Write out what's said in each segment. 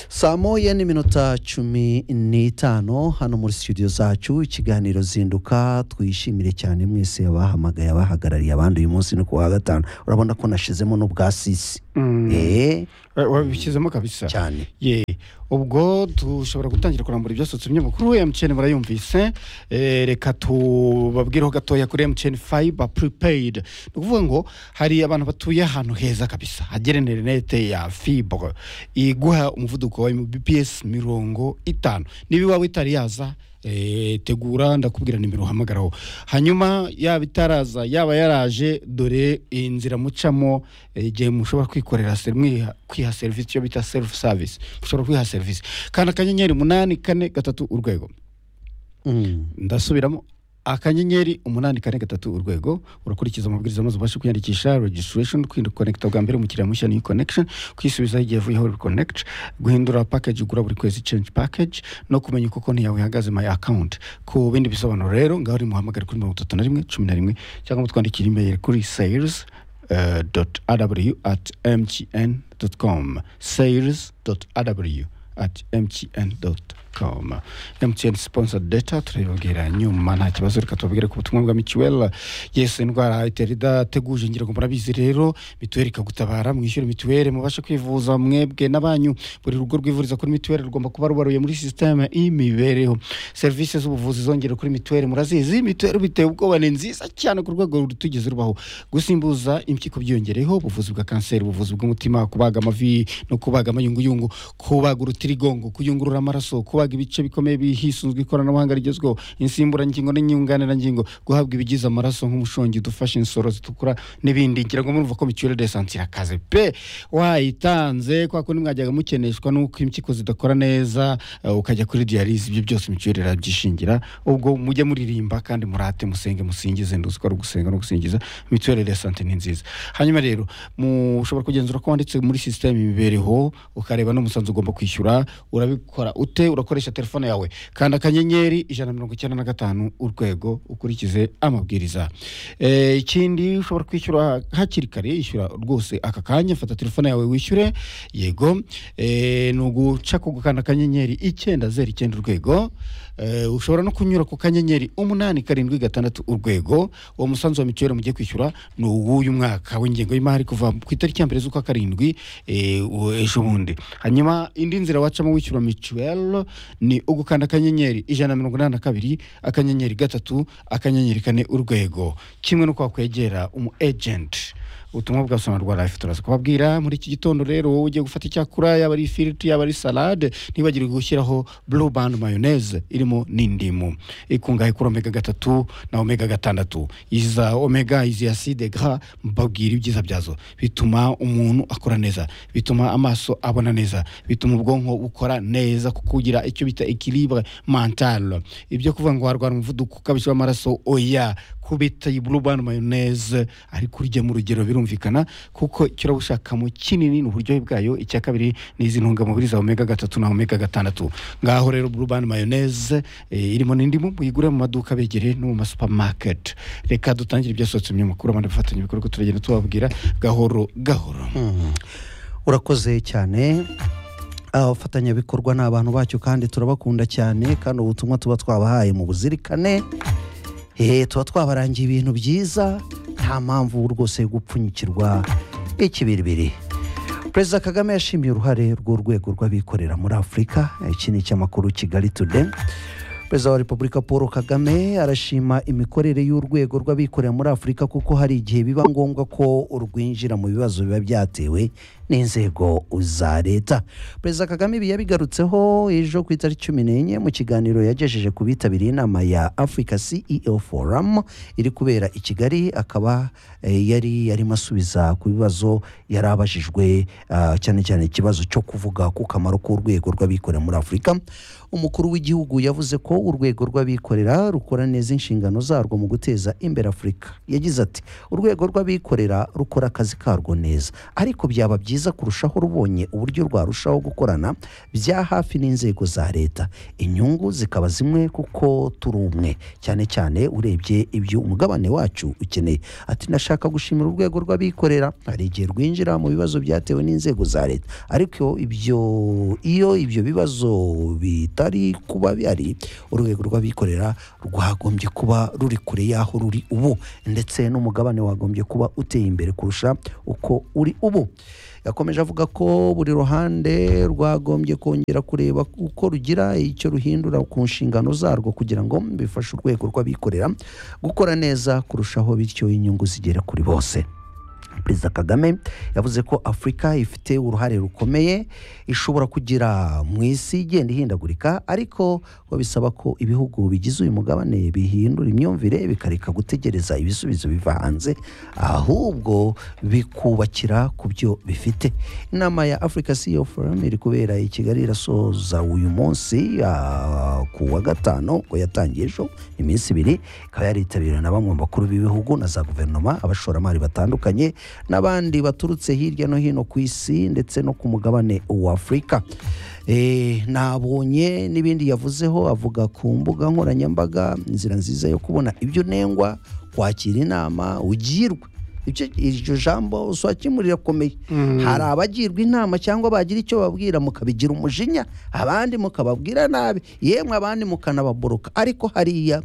saa moya n'iminota cumi n'itanu hano muri studio zacu ikiganiro zinduka twishimire cyane mwese abahamagaye abahagarariye abandi uyu munsi ni ku wa gatanu urabona ko nashizemo n'ubwasisi eee wabishyizemo kabisa cyane ye ubwo dushobora gutangira kurambura ibyasohotse binyamakuru emutiyeni murayumvise Eh, reka tubabwireho gatoya kuri emutiyeni fayiba puripeyidi ni ukuvuga ngo hari abantu batuye ahantu heza kabisa hagera interinete ya fibure iguha umuvuduko wa mbps mirongo itanu niba iwawe itari yaza eh, tegura ndakubwira nimero uhamagaraho hanyuma yaba itaraza yaba yaraje dore inzira mucamo eh, igihe mushobora kwikorera se- mwiha- kwiha serivisi iyo bita serufu savisi mushobora kwiha serivisi kanda akanyenyeri umunani kane gatatu urwego Mm. ndasubiramo akanyenyeri umunani kane gatatu urwego urakurikiza amabwiriza maze ubashe kwiyandikisha registration kwirinda konekita bwa mbere umukiriya mushya ni connection kwisubizaho igihe avuyeho reconnect guhindura package ugura buri kwezi change package no kumenya uko konti yawe ihagaze my account ku bindi bisobanuro rero ngaho uri muhamagare kuri mirongo itatu na rimwe cumi na rimwe cyangwa mutwandikira email kuri sales uh, dot aw at mtn dot com sales dot aw at mtn dot com mtn sponsor data turabibabwira nyuma nta kibazo reka tubabwire ku butumwa bwa mituweli yesi indwara itera idateguje ngira ngo murabizi rero mituweli ikagutabara mwishyure mituweli mubashe kwivuza mwebwe n'abanyu buri rugo rwivuriza kuri mituweli rugomba kuba rubaruye muri sisiteme y'imibereho serivisi z'ubuvuzi zongera kuri mituweli murazizi mituweli biteye ubwoba ni nziza cyane ku rwego rutugeze rubaho gusimbuza impyiko byiyongereyeho ubuvuzi bwa kanseri ubuvuzi bw'umutima kubaga amavi no kubaga amayunguyungu kubaga urutirigongo kuyungurura amaraso kubaga ibice bikomeye bihisunzwe ikoranabuhanga rigezweho insimburangingo n'inyunganirangingo guhabwa ibigize amaraso nk'umushongi udufasha insoro zitukura n'ibindi ngira ngo murumva ko mituweli de sante irakaze pe wayitanze kwa kundi mwajyaga mukeneshwa n'uko impyiko zidakora neza eh, ukajya kuri diyarize ibyo byose mituweli irabyishingira ubwo mujye muririmba kandi murate musenge musingize nduzi ko ari ugusenga no gusingiza mituweli de sante ni nziza hanyuma rero mushobora kugenzura ko wanditse muri sisiteme imibereho ukareba n'umusanzu ugomba kwishyura urabikora ute urakoresha telefone yawe kanda akanyenyeri ijana na mirongo icyenda na gatanu urwego ukurikize amabwiriza Eh, ikindi ushobora kwishyura hakiri kare yishyura rwose aka kanya fata telefone yawe wishyure yego Eh, ni uguca ku gukanda akanyenyeri icyenda zeru icyenda urwego Eh, ushobora no kunyura ku kanyenyeri umunani karindwi gatandatu urwego uwo musanzu wa mituweli mugiye kwishyura ni uw'uyu mwaka w'ingengo y'imari kuva ku itariki ya mbere z'ukwa karindwi eh, u- ejo bundi hanyuma indi nzira wacamo wishyura mituweli ni ugukanda akanyenyeri ijana na mirongo inani na kabiri akanyenyeri gatatu akanyenyeri kane urwego kimwe n'uko wakwegera umu ejenti ubutumwa bwa sonarwa life turaza kubabwira muri iki gitondo rero wowe ugiye gufata icyakura yaba ari ifiriti yaba ari salade ntibagire gushyiraho blue band mayonnaise irimo n'indimu ikungahaye kuri omega gatatu na omega gatandatu iza omega izi acide gras mbabwira ibyiza byazo bituma umuntu akora neza bituma amaso abona neza bituma ubwonko bukora neza kuko ugira icyo bita equilibre mental ibyo kuvuga ngo warwara umuvuduko ukabije w'amaraso oya kubita iyi blue band mayonnaise ariko urya mu rugero birumvikana kuko icyo uraba ushakamo kinini ni uburyohe bwayo icya kabiri ni izi ntungamubiri za omega gatatu na omega gatandatu ngaho rero blue band mayonnaise eh, irimo n'indimu muyigure mu maduka abegereye no mu masupamaketi reka dutangire ibyasohotse mu binyamakuru abandi bafatanyabikorwa turagenda tubabwira gahoro gahoro Mm. urakoze cyane abafatanyabikorwa ni abantu bacyo kandi turabakunda cyane kandi ubutumwa tuba twabahaye mu buzirikane Eh, tuba twabarangiye ibintu byiza nta mpamvu rwose yo gupfunyikirwa ikibiribiri perezida kagame yashimiye uruhare rw'urwego rw'abikorera muri afurika iki ni icy'amakuru kigali today perezida wa repubulika paul kagame arashima imikorere y'urwego rw'abikorera muri afurika kuko hari igihe biba ngombwa ko urwinjira mu bibazo biba byatewe n'inzego za leta perezida kagame ibi yabigarutseho ejo ku itariki cumi n'enye mu kiganiro yagejeje ku bitabiriye inama ya africa ceo forum iri kubera i kigali akaba eh, yari yarimo asubiza ku bibazo yari abajijwe ah, cyane cyane ikibazo cyo kuvuga ku kamaro k'urwego rw'abikorera muri afurika umukuru w'igihugu yavuze ko urwego rw'abikorera rukora neza inshingano zarwo mu guteza imbere afurika yagize ati urwego rw'abikorera rukora akazi karwo neza ariko byaba byiza byiza kurushaho rubonye uburyo rwarushaho gukorana bya hafi n'inzego za leta inyungu zikaba zimwe kuko turi umwe cyane cyane urebye ibyo umugabane wacu ukeneye ati nashaka gushimira urwego rw'abikorera hari igihe rwinjira mu bibazo byatewe n'inzego za leta ariko ibyo iyo ibyo bibazo bitari kuba bihari urwego rw'abikorera rwagombye kuba ruri kure y'aho ruri ubu ndetse n'umugabane wagombye kuba uteye imbere kurusha uko uri ubu yakomeje avuga ko buri ruhande rwagombye kongera kureba uko rugira icyo ruhindura ku nshingano zarwo kugira ngo bifashe urwego rw'abikorera gukora neza kurushaho bityo inyungu zigere kuri bose perezida kagame yavuze ko afurika ifite uruhare rukomeye ishobora kugira mu isi igenda ihindagurika ariko ngo bisaba ko ibihugu bigize uyu mugabane bihindura imyumvire bikareka gutegereza ibisubizo biva hanze ahubwo bikubakira ku byo bifite inama ya afurika siyo forum iri kubera i kigali irasoza uyu munsi ah, ku wa gatanu ngo yatangiye ejo iminsi ibiri ikaba yaritabiriwe na bamwe mu bakuru b'ibihugu na za guverinoma abashoramari batandukanye n'abandi baturutse hirya no hino ku isi ndetse no ku mugabane wa afurika Eh, nabonye n'ibindi yavuzeho avuga ku mbuga nkoranyambaga inzira nziza yo kubona ibyo unengwa kwakira inama ugirwa Ibyo- iryo jambo uswakimwe rirakomeye hari abagirwa inama cyangwa bagira icyo babwira mukabigira umujinya abandi mukababwira nabi yemwe abandi mukanababoroka ariko hariya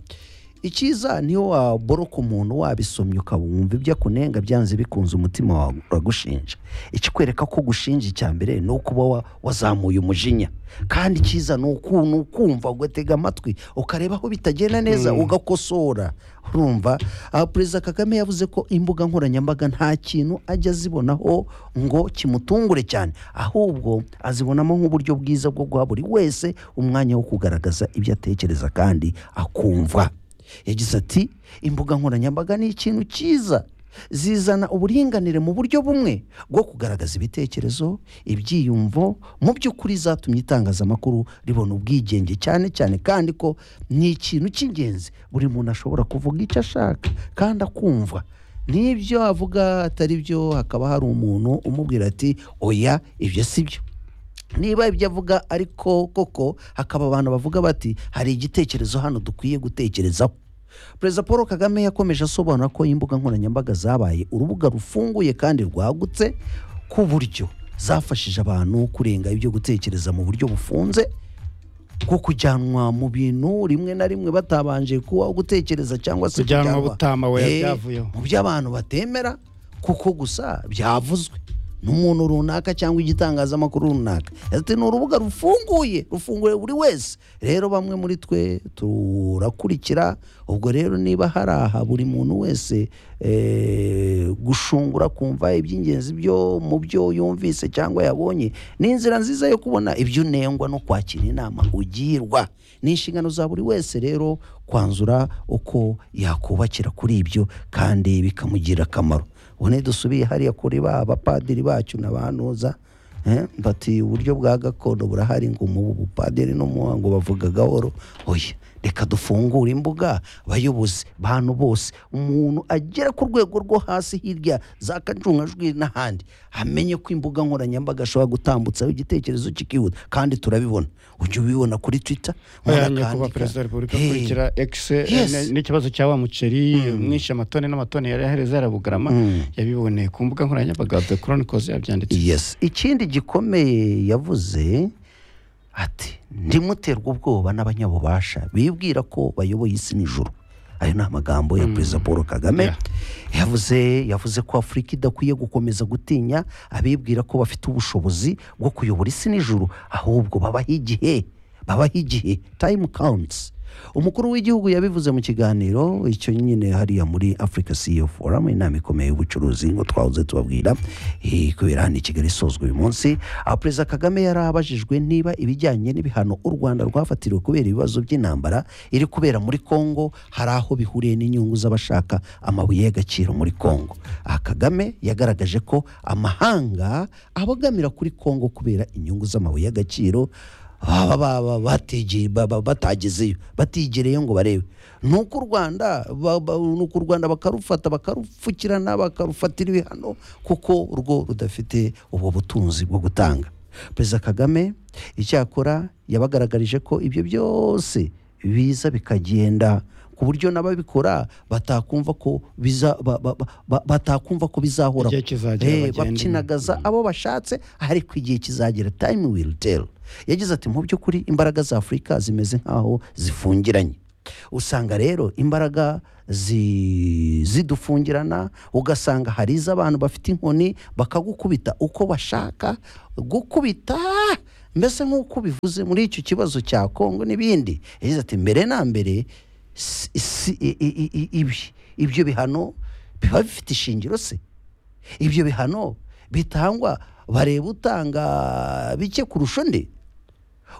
icyiza niyo waboroka umuntu wabisomye ukabumva ibyo akunenga byanze bikunze umutima wawe uragushinja ikikwereka ko gushinja icya mbere ni ukuba wa- wazamuye umujinya kandi icyiza ni uku- ni ukumva ugatega amatwi ukareba aho bitagenda neza ugakosora urumva aha perezida kagame yavuze ko imbuga nkoranyambaga nta kintu ajya azibonaho ngo kimutungure cyane ahubwo azibonamo nk'uburyo bwiza bwo guha buri wese umwanya wo kugaragaza ibyo atekereza kandi akumva yagize ati imbuga nkoranyambaga ni ikintu cyiza zizana uburinganire mu buryo bumwe bwo kugaragaza ibitekerezo ibyiyumvo mu by'ukuri zatumye itangazamakuru ribona ubwigenge cyane cyane kandi ko ni ikintu cy'ingenzi buri muntu ashobora kuvuga icyo ashaka kandi akumva n'ibyo avuga atari byo hakaba hari umuntu umubwira ati oya ibyo si byo niba ibyo avuga ariko koko hakaba abantu bavuga bati hari igitekerezo hano dukwiye gutekerezaho perezida paul kagame yakomeje asobanura ko imbuga nkoranyambaga zabaye urubuga rufunguye kandi rwagutse ku buryo zafashije abantu kurenga ibyo gutekereza mu buryo bufunze nko kujyanwa mu bintu rimwe na rimwe batabanje kubaho gutekereza cyangwa se Kujyanwa kujyanwa- butama, oya, Eh, byavuyeho. mu byo abantu batemera kuko gusa byavuzwe n'umuntu runaka cyangwa igitangazamakuru runaka ati ni urubuga rufunguye rufunguye buri wese rero bamwe muri twe turakurikira ubwo rero niba hari aha buri muntu wese eh, gushungura kumva iby'ingenzi byo mu byo yumvise cyangwa yabonye ni inzira nziza yo kubona ibyo unengwa no kwakira inama ugirwa ni inshingano za buri wese rero kwanzura uko yakubakira kuri ibyo kandi bikamugirira akamaro ubu dusubiye hariya kuri ba bapadiri bacu n'abantuza eh, bati uburyo bwa gakondo burahari ngo umubu bupadiri n'umuha ngo bavuga gahoro oya reka dufungure imbuga abayobozi bantu bose umuntu agera ku rwego rwo hasi hirya za kacungajwi n'ahandi amenye ko imbuga nkoranyambaga ashobora gutambutsaho igitekerezo kikihuta kandi turabibona ujya ubibona kuri twitter umuntu Oya, nyakubahwa akandika. perezida wa repubulika Eh, akurikira ex eh, Yes. ne- n'ikibazo cya wa muceri umwishe amatoni n'amatoni yari ahereza yarabugarama yabiboneye ku mbuga nkoranyambaga the chronicles yabyanditse yes ikindi gikomeye yavuze ati ndimuterwa ubwoba n'abanyabubasha bibwira ko bayoboye isi n'ijuru ayo ni amagambo ya perezida paul kagame Yeah. yavuze yavuze ko afurika idakwiye gukomeza gutinya abibwira ko bafite ubushobozi bwo kuyobora isi n'ijuru ahubwo babaho igihe babaho igihe time counts umukuru w'igihugu yabivuze mu kiganiro icyo nyine hariya muri afurika ceo forum inama ikomeye y'ubucuruzi ngo twahoze tubabwira eh, kubera hano i kigali isozwa uyu munsi aho perezida kagame yari abajijwe niba ibijyanye n'ibihano u rwanda rwafatiriwe kubera ibibazo by'intambara iri kubera muri kongo hari aho bihuriye n'inyungu z'abashaka amabuye y'agaciro muri kongo aha kagame yagaragaje ko amahanga abogamira kuri kongo kubera inyungu z'amabuye y'agaciro baba baba batigeye- baba batagezeyo batigereyo ngo barebe nuko u rwanda ba- ba- nuko u rwanda bakarufata bakarupfukirana bakarufatira ibihano kuko rwo rudafite ubwo butunzi bwo gutanga perezida kagame icyakora yabagaragarije ko ibyo byose biza bikagenda ku buryo n'ababikora batakumva ko biza ba- ba- ba- batakumva ko bizahora Igihe kizagera Eh, bagende. bakinagaza abo bashatse ariko igihe kizagera time will tell yagize ati mu by'ukuri imbaraga za afurika zimeze nk'aho zifungiranye usanga rero imbaraga zi- zidufungirana ugasanga hari iz'abantu bafite inkoni bakagukubita uko bashaka gukubita mbese nk'uko bivuze muri icyo kibazo cya kongo n'ibindi yagize ati mbere na mbere si- si- i- i- i- i- ibi- ibyo bihano biba bifite ishingiro se ibyo bihano bitangwa bareba utanga bike kurusha undi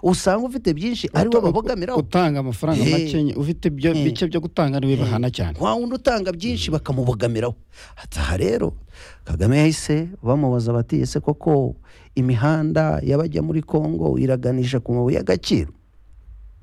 usanga ufite byinshi ari we babogamiraho utanga amafaranga Eh. make nye- ufite ibyo- bike byo gutanga niwe bahana cyane nta wundi utanga byinshi bakamubogamiraho aha rero kagame yahise bamubaza bati ese koko imihanda y'abajya muri kongo iraganisha ku mabuye y'agaciro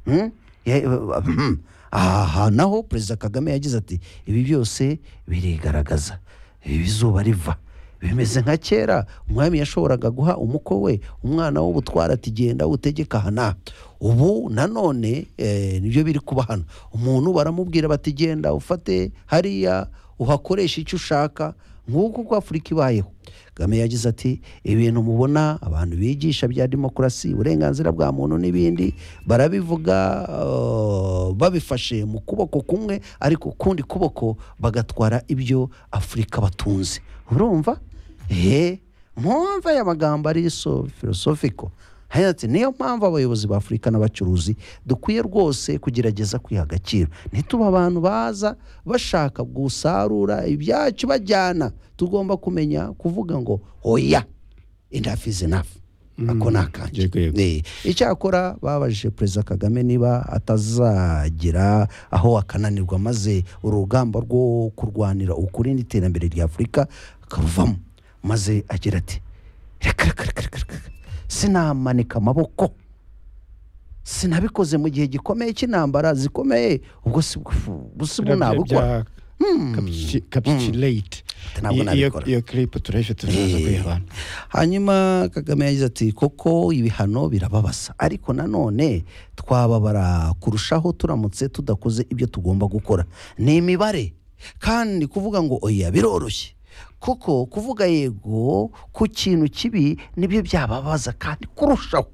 Hmm? Ya- hmm. aha naho perezida kagame yagize ati ibi byose birigaragaza ibi izuba riva bimeze nka kera umwami yashoboraga guha umukwe we umwana w'ubutware ati genda utegeke aha n'aha ubu nanone eh, nibyo biri kuba hano umuntu baramubwira bati genda ufate hariya uhakoreshe icyo ushaka nk'uko uko afurika ibayeho kagame yagize ati ibintu mubona abantu bigisha bya demokarasi uburenganzira bwa muntu n'ibindi barabivuga eh, babifashe mu kuboko kumwe ariko ukundi kuboko bagatwara ibyo afurika batunze urumva eee mpamvu aya magambo ari so filosofiko Yagize ati niyo mpamvu abayobozi ba afurika n'abacuruzi dukwiye rwose kugerageza kwiha agaciro ntituba abantu baza bashaka gusarura ibyacu bajyana tugomba kumenya kuvuga ngo oya enough is enough ako ni akanjye Yego, yego. Eh, icyakora babajije perezida kagame niba atazagira aho akananirwa maze urugamba rwo kurwanira ukuri n'iterambere rya afurika akaruvamo maze agira ati reka reka reka reka reka sinamanika amaboko sinabikoze mu gihe gikomeye cy'intambara zikomeye ubwo si ubwo si bwo nabikora kapitulate Ntabwo nabikora. iyo clip turahise tuzaza Eh. kuyibana hanyuma kagame yagize ati koko ibihano birababasa ariko nanone twababara kurushaho turamutse tudakoze ibyo tugomba gukora ni imibare kandi kuvuga ngo oya biroroshye kuko kuvuga yego ku kintu kibi nibyo byababaza kandi kurushaho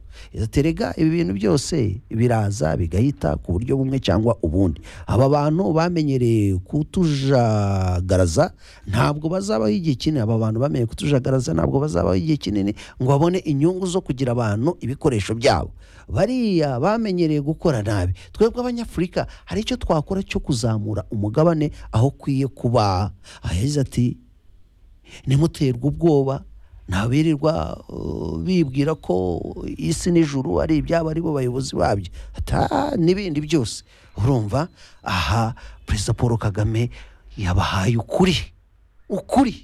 terega ibi bintu byose biraza bigahita ku buryo bumwe cyangwa ubundi aba bantu bamenyereye kutujagaraza ntabwo bazabaho igihe kinini aba bantu bamenyereye kutujagaraza ntabwo bazabaho igihe kinini ngo babone inyungu zo kugira abantu ibikoresho byabo bariya bamenyereye gukora nabi twebwe abanyafurika hari icyo twakora cyo kuzamura umugabane aho ukwiye kuba Aha yagize ati ntimuterwe ubwoba ntabirirwa uh, bibwira ko isi n'ijuru ari ibyabo ari bo bayobozi babyo ata n'ibindi byose urumva aha perezida paul kagame yabahaye ukuri ukuri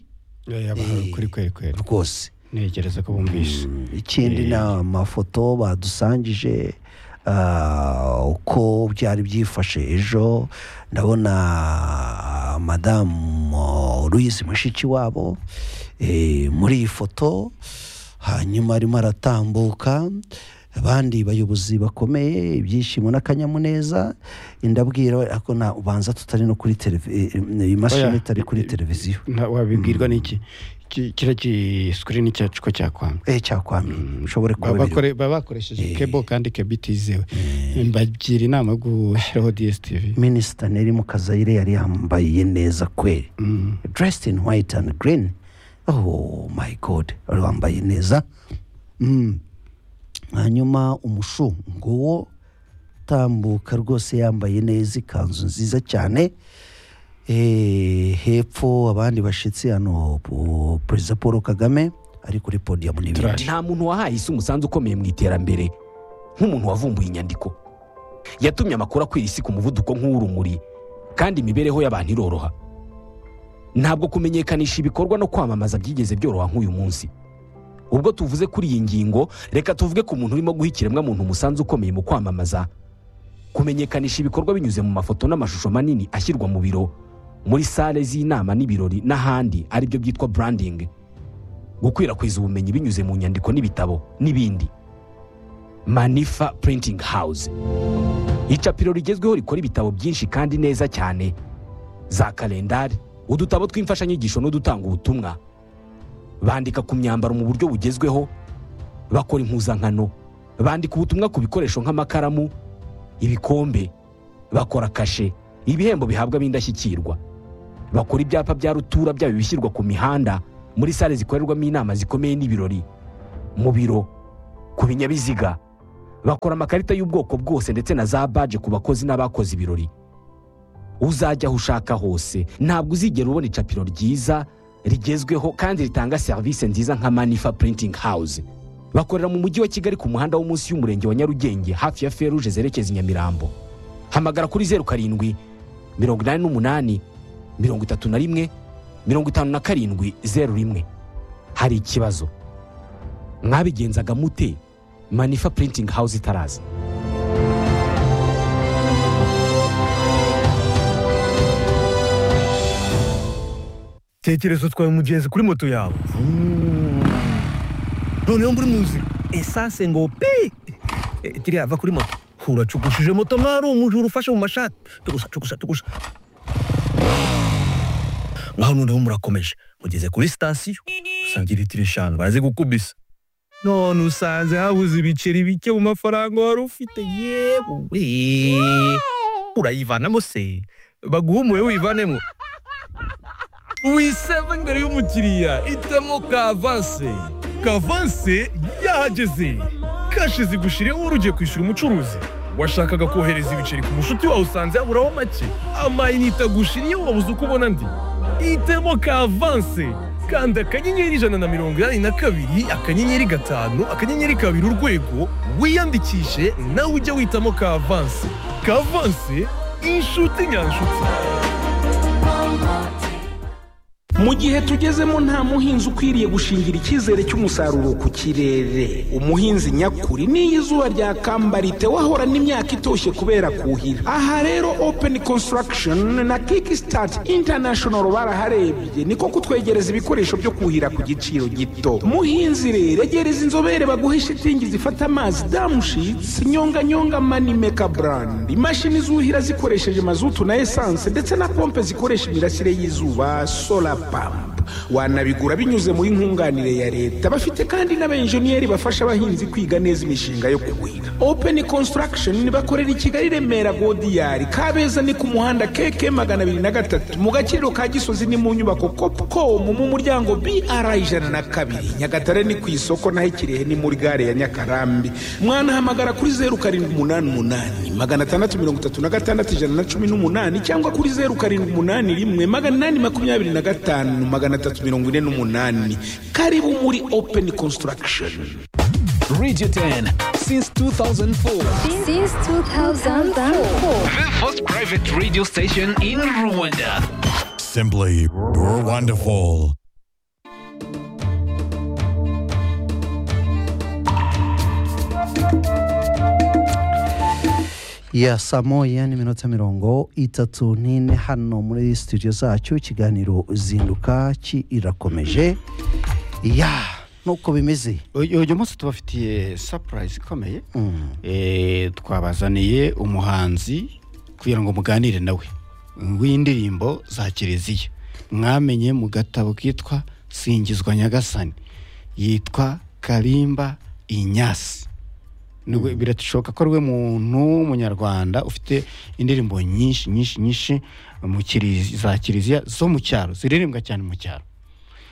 yabahaye ukuri kweri kweri rwose ntekereza ko bumvise ikindi ni amafoto badusangije ah, uko byari byifashe ejo ndabona madamu louise mushiki wabo eh, muri iyi foto hanyuma arimo aratambuka abandi bayobozi bakomeye ibyishimo n'akanyamuneza ndabwira ariko na- ubanza tutari no kuri televi- eh, eh, imashini Oya. itari kuri televiziyo Nta- wabibwirwa n'iki Ki- kiriya kisikuriini cyacu ko cyakwanga eh cyakwamye ushobore kuba Baba biriho. bakore- baba bakoresheje kebo kandi kebo itizewe mbagira inama yo gushyiraho DSTV minisita neri mukazayire yari yambaye neza kweri Mm. dressed in white and green oh my god yari wambaye neza Mm. hanyuma umushungu wo tambuka rwose yambaye neza ikanzu nziza cyane Eh, hepfo abandi bashyitsi hano po- perezida paul kagame ari kuri podiyamu n'ibindi Turaje. nta muntu wahaye isi umusanzu ukomeye mu iterambere nk'umuntu wavumbuye inyandiko yatumye amakuru akwira isi ku muvuduko nk'uw'urumuri kandi imibereho y'abantu iroroha ntabwo kumenyekanisha ibikorwa no kwamamaza byigeze byoroha nk'uyu munsi ubwo tuvuze kuri iyi ngingo reka tuvuge ku muntu urimo guha ikiremwamuntu umusanzu ukomeye mu kwamamaza kumenyekanisha ibikorwa binyuze mu mafoto n'amashusho manini ashyirwa mu biro muri sale z'inama n'ibirori n'ahandi aribyo byitwa branding gukwirakwiza ubumenyi binyuze mu nyandiko n'ibitabo n'ibindi manifa printing house icapiro rigezweho rikora ibitabo byinshi kandi neza cyane za kalendari udutabo tw'imfashanyigisho n'udutanga ubutumwa bandika ku myambaro mu buryo bugezweho bakora impuzankano bandika ubutumwa ku bikoresho nk'amakaramu ibikombe bakora kashe ibihembo bihabwa ab'indashyikirwa bakora ibyapa bya rutura byaba ibishyirwa ku mihanda muri sale zikorerwamo inama zikomeye n'ibirori mu biro ku binyabiziga bakora amakarita y'ubwoko bwose ndetse na za baje ku bakozi n'abakoze ibirori uzajya aho ushaka hose ntabwo uzigera ubona icapiro ryiza rigezweho kandi ritanga serivisi nziza nka manifa printing house bakorera mu mujyi wa kigali ku muhanda wo munsi y'umurenge wa nyarugenge hafi ya feruje zerekeza i nyamirambo hamagara kuri zeru karindwi mirongo inani n'umunani mirongo itatu na rimwe mirongo itanu na karindwi zeru rimwe hari ikibazo mwabigenzaga mute manifa printing house itaraza tekereza utwaye umugenzi kuri moto yawe noneho muri mu nzira esanse ngo pi Eh, kiriya va kuri moto uracukushije moto nk'aho ari umujura ufashe mu mashati tugusa tugusa tugusa ngaho noneho murakomeje mugeze kuri sitasiyo usanga litiro eshanu baraze gukubisa none usanze habuze ibiceri bike mu mafaranga wari ufite yewe urayivanamo se baguhumure wivanemo wiseva imbere y'umukiriya itemo kavanse kavanse yahageze kashi zigushiriyeho urugiye kwishyura umucuruzi washakaga kohereza ibiceri ku mushuti wawe usanze yaburaho make amayinite agushiriyeho wabuze uko ubona andi itemo kavanse kanda akanyenyeri ijana na mirongo inani na kabiri akanyenyeri gatanu akanyenyeri kabiri urwego wiyandikishe nawe ujye witamo kavanse kavanse inshuti nyanshuti mu gihe tugezemo nta muhinzi ukwiriye gushingira icyizere cy'umusaruro ku kirere umuhinzi nyakuri n'iyo izuba ryakambara wahorana imyaka itoshye kubera kuhira aha rero open construction na kickstart international baraharebye niko kutwegereza ibikoresho byo kuhira ku giciro gito muhinzi rero egereza inzobere baguhe shitingi zifata amazi damushitsi nyonganyonga manimeka brand imashini zuhira zikoresheje mazutu na esanse ndetse na pompe zikoresha imirasire y'izuba solar pampa wanabigura binyuze muri nkunganire ya leta bafite kandi n'abenjeniyeri bafasha abahinzi kwiga neza imishinga yo kuhira open construction bakorera i kigali remera godiyari kabeza ni ku muhanda keke magana abiri na gatatu mu gaciro ka gisozi ni mu nyubako copcom mu muryango br ijana na kabiri nyagatare ni ku isoko naho ikirehe ni muri gare ya nyakarambi mwanahamagara kuri zeru karindwi umunani umunani magana atandatu mirongo itatu na gatandatu ijana na cumi n'umunani cyangwa kuri zeru karindwi umunani rimwe magana inani makumyabiri na gatanu magana atatu mirongo ine n'umunani karibu muri open construction Radio 10 since 2004. since 2004. The first private radio station in Rwanda. Simply wonderful. ya saa moya n'iminota mirongo itatu n'ine hano muri studio zacu ikiganiro zinduka kirakomeje ya nuko bimeze uyu uyu munsi tubafitiye sapurayisi ikomeye Eh, twabazaniye umuhanzi kugira ngo muganire nawe w'indirimbo za kiliziya mwamenye mu gatabo kitwa singizwa nyagasani yitwa karimba inyasi Nubwo birashoboka ko ari we muntu w'umunyarwanda ufite indirimbo nyinshi nyinshi nyinshi mu kilizi- za kiliziya zo mu cyaro ziririmbwa cyane mu cyaro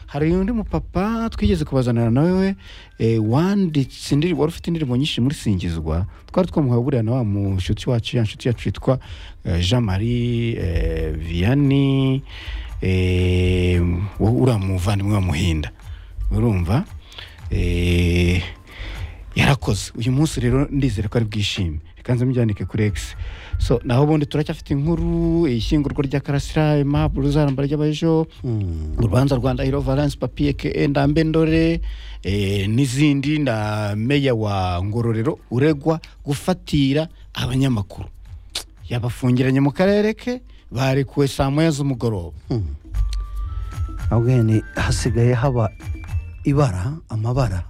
hari undi mupapa twigeze kubazanira nawe eh, wanditse indirimbo wari ufite indirimbo nyinshi muri singizwa twari twamuhaye buriya na wa mushuti wacu ya nshuti yacu yitwa eh, jean marie eh, vianney eh, wo- uriya muvandimwe wa muhinda urumva eh, yarakora mwakoze uyu munsi rero ndizere ko ari bwishime reka nze mbyandike kuri egisi so naho ubundi turacyafite inkuru ishyingurwa rya karasira impapuro zaramba ry'abejo urubanza rwa ndahiro valence papiye ke ndambe ndore eh, n'izindi na meya wa ngororero uregwa gufatira abanyamakuru yabafungiranye mu karere ke barekuwe saa moya z'umugoroba ahubwo ni hasigaye haba ibara amabara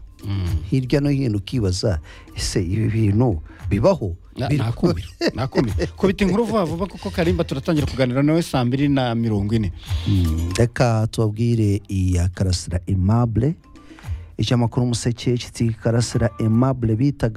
hirya no hino ukibaza ese ibi bintu bibaho Na- Biri- nakumira nakumira kubita inkuru vuba vuba kuko karimba turatangira kuganira nawe saa mbiri na mirongo ine Mm, reka tubabwire iya karasira emabure icyamakuru umuseke kitwa karasira emabure bitaga